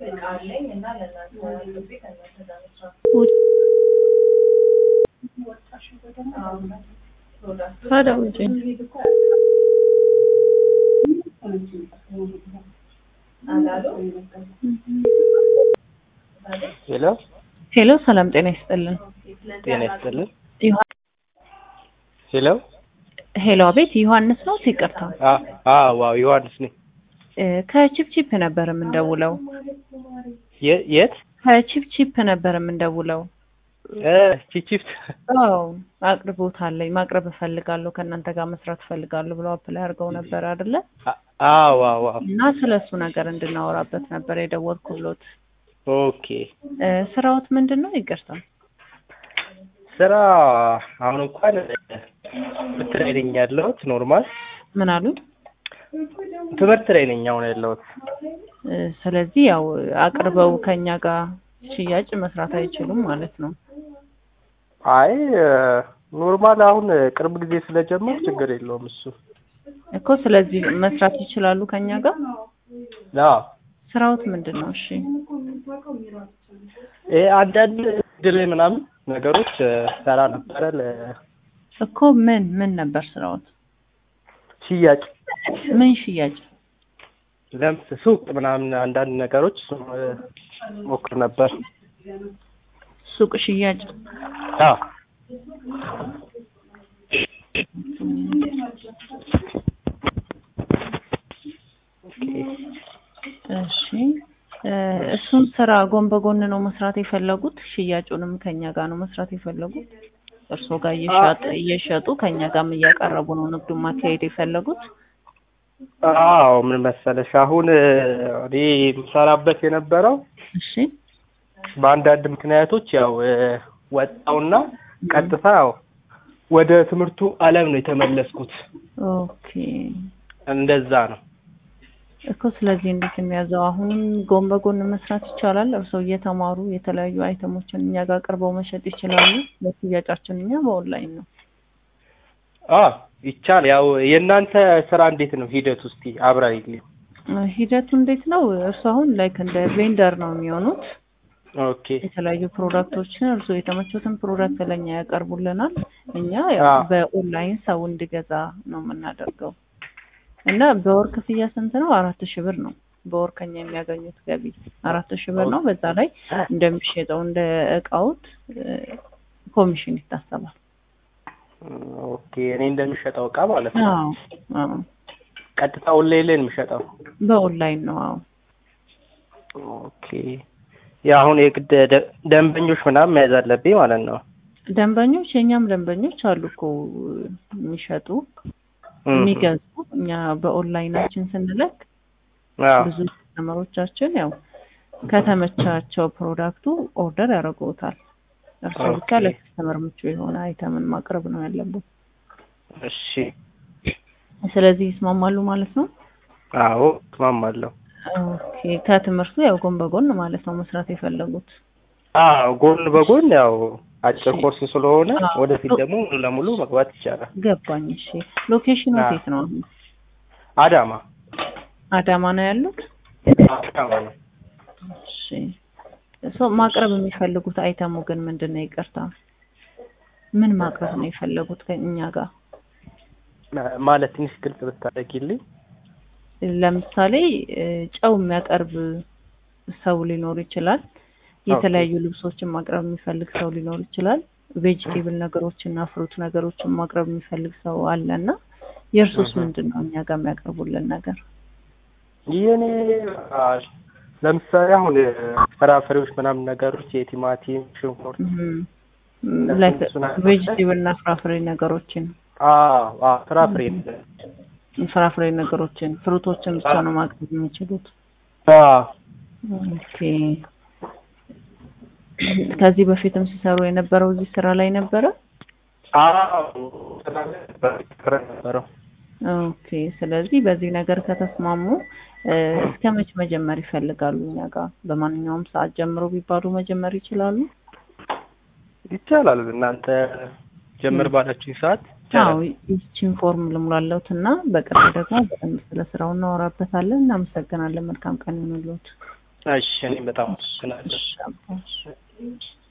ታዲያ ውጪ ሄሎ ሄሎ፣ ሰላም ጤና ይስጥልን። ጤና ይስጥልን። ዮሐ- ሄሎ ሄሎ፣ አቤት ዮሐንስ ነው? ይቅርታ አ- አዎ ዋው ዮሐንስ ነኝ። እ፣ ከቺፕቺፕ ነበር የምንደውለው። የ- የት ከቺፕቺፕ ነበር የምንደውለው። እ ቺቺፍት አዎ አቅርቦት አለኝ ማቅረብ እፈልጋለሁ ከእናንተ ጋር መስራት እፈልጋለሁ ብለው አፕላይ አድርገው ነበር አይደለ? አ- አዎ ዋው ዋው እና ስለ እሱ ነገር እንድናወራበት ነበር የደወልኩሎት። ኦኬ እ፣ ስራዎት ምንድን ነው? ይቅርታ ስራ አሁን እንኳን ትምህርት ላይ ነኝ ያለሁት። ኖርማል ምን አሉኝ? ትምህርት ላይ ነኝ አሁን ያለሁት። እ፣ ስለዚህ ያው አቅርበው ከኛ ጋር ሽያጭ መስራት አይችሉም ማለት ነው። አይ ኖርማል አሁን ቅርብ ጊዜ ስለጀመር ችግር የለውም እሱ። እኮ ስለዚህ መስራት ይችላሉ ከኛ ጋር። አዎ ስራዎት ምንድን ነው? እሺ ይሄ አንዳንድ ድል ምናምን ነገሮች ሰራ ነበረ እኮ ምን ምን ነበር ስራዎት? ለሽያጭ ምን ሽያጭ? ለምስ ሱቅ ምናምን አንዳንድ ነገሮች እሱን ሞክር ነበር። ሱቅ ሽያጭ። አዎ እሺ እ፣ እሱን ስራ ጎን በጎን ነው መስራት የፈለጉት? ሽያጩንም ከኛ ጋር ነው መስራት የፈለጉት? እርስዎ ጋር እየሸጡ እየሸጡ ከኛ ጋርም እያቀረቡ ነው ንግዱን ማካሄድ የፈለጉት? አዎ ምን መሰለሽ አሁን እኔ የምሰራበት የነበረው እሺ በአንዳንድ ምክንያቶች ያው ወጣውና ቀጥታ ያው ወደ ትምህርቱ ዓለም ነው የተመለስኩት። ኦኬ እንደዛ ነው። እኮ ስለዚህ እንዴት የሚያዘው አሁንም ጎን በጎን መስራት ይቻላል። እርስዎ እየተማሩ የተለያዩ አይተሞችን እኛ ጋር ቀርበው መሸጥ ይችላሉ። ለሽያጫችን እኛ በኦንላይን ነው። አ ይቻል ያው የእናንተ ስራ እንዴት ነው ሂደት ውስጥ አብራሪልኝ። እ፣ ሂደቱ እንዴት ነው? እርስዎ አሁን ላይክ እንደ ቬንደር ነው የሚሆኑት። ኦኬ የተለያዩ ፕሮዳክቶችን እርስዎ የተመቹትን ፕሮዳክት ለኛ ያቀርቡልናል። እኛ ያው አዎ። በኦንላይን ሰው እንዲገዛ ነው የምናደርገው እና በወር ክፍያ ስንት ነው? አራት ሺህ ብር ነው በወር ከኛ የሚያገኙት ገቢ አራት ሺህ ብር ነው። በዛ ላይ እንደሚሸጠው እንደ እቃውት እ፣ ኮሚሽን ይታሰባል። ኦኬ እኔ እንደሚሸጠው እቃ ማለት ነው። አዎ አዎ ቀጥታ ኦንላይን ላይ ነው የሚሸጠው። በኦንላይን ነው። አዎ ኦኬ ያ አሁን የግድ ደ- ደንበኞች ምናምን መያዝ አለብኝ ማለት ነው። ደንበኞች የእኛም ደንበኞች አሉ እኮ የሚሸጡ የሚገዙ እኛ በኦንላይናችን ስንለቅ አዎ ብዙ ከስተመሮቻችን ያው ከተመቻቸው ፕሮዳክቱ ኦርደር ያደርጉታል። እርስዎ ብቻ ኦኬ። ለከስተመር ምቹ የሆነ አይተምን ማቅረብ ነው ያለበት። እሺ ስለዚህ ይስማማሉ ማለት ነው። አዎ እስማማለሁ። ኦኬ ከትምህርቱ ያው ጎን በጎን ማለት ነው መስራት የፈለጉት። አዎ ጎን በጎን ያው አጭር እሺ። ኮርስ ስለሆነ አዎ። ወደፊት ደግሞ ሙሉ ለሙሉ መግባት ይቻላል። ገባኝ። እሺ ሎኬሽኑ አዎ። የት ነው? አሁን አዳማ አዳማ ነው ያሉት? አዳማ ነው። እሺ ሰው ማቅረብ የሚፈልጉት አይተሙ ግን ምንድን ነው? ይቅርታ ምን ማቅረብ ነው የፈለጉት ከእኛ ጋር? ማ- ማለት ትንሽ ግልጽ ብታደርጊልኝ። ለምሳሌ እ፣ ጨው የሚያቀርብ ሰው ሊኖር ይችላል። የተለያዩ ልብሶችን ማቅረብ የሚፈልግ ሰው ሊኖር ይችላል። ቬጅቴብል ነገሮችን እና ፍሩት ነገሮችን ማቅረብ የሚፈልግ ሰው አለ እና የእርሶስ እህ። ምንድን ነው እኛ ጋር የሚያቀርቡልን ነገር? የኔ አ፣ ለምሳሌ አሁን ፍራፍሬዎች ምናምን ነገሮች የቲማቲም፣ ሽንኩርት ላይክ እሱን አቅርበን- ቬጅቴብል እና ፍራፍሬ ነገሮችን አዎ አዎ ፍራፍሬ ፍራፍሬ ነገሮችን ፍሩቶችን ብቻ ነው ማቅረብ የሚችሉት። አዎ ኦኬ ከዚህ በፊትም ሲሰሩ የነበረው እዚህ ስራ ላይ ነበረ? አዎ ስራ ላይ ነበር ነበረው። ኦኬ ስለዚህ በዚህ ነገር ከተስማሙ እ፣ እስከ መች መጀመር ይፈልጋሉ? እኛ ጋር በማንኛውም ሰዓት ጀምሮ ቢባሉ መጀመር ይችላሉ? ይቻላል እናንተ ጀምር ባላችሁኝ ሰዓት አዎ ይቻላል። ይቺን ፎርም ልሙላለሁት እና በቅርብ ደግሞ በደንብ ስለ ስራው እናወራበታለን። እናመሰግናለን። መልካም ቀን ይሁንልዎት። እሺ እኔም በጣም አመሰግናለሁ። እሺ አባ።